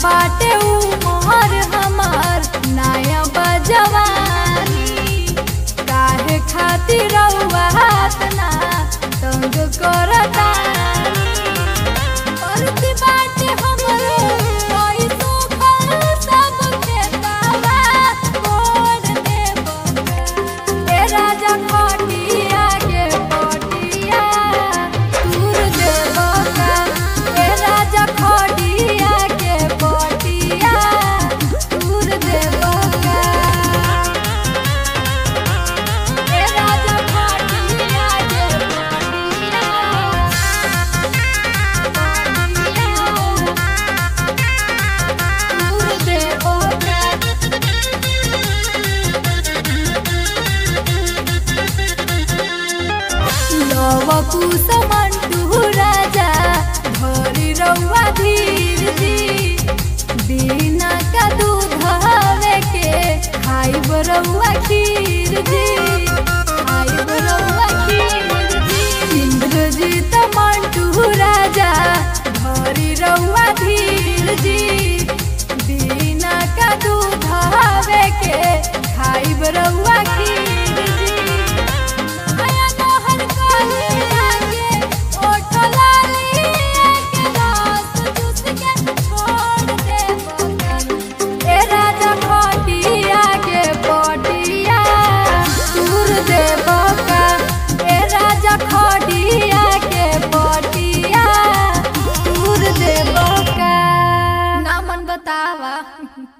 बाटे उमर हमार नया बजवानी काहे खातिर रउआ तना तंग करतानी परती बाटे हमरो कोई सुखल सब खेतावा मोड़ देबो ए राजा खटिया के पटिया तूर देबो का ए राजा खटिया के पटिया तूर देबो का ए राजा खटिया के पटिया तूर देबो का लवकुश मंटू राजा भरी रउआ धीर जी बिना का दूध हवे के खाइब रउआ खीर जी खाइब रउआ खीर जी इंद्रजीत मंटू राजा भरी रउआ धीर जी बिना का दूध हवे के खाइब रउआ खीर जी नया नहर काहे लागे ओठ लाली के रस चूस के छोड़ दे बगन ए राजा खटिया के पटिया दूर दे बका ए राजा खटिया के पटिया दूर दे बका नामन बतावा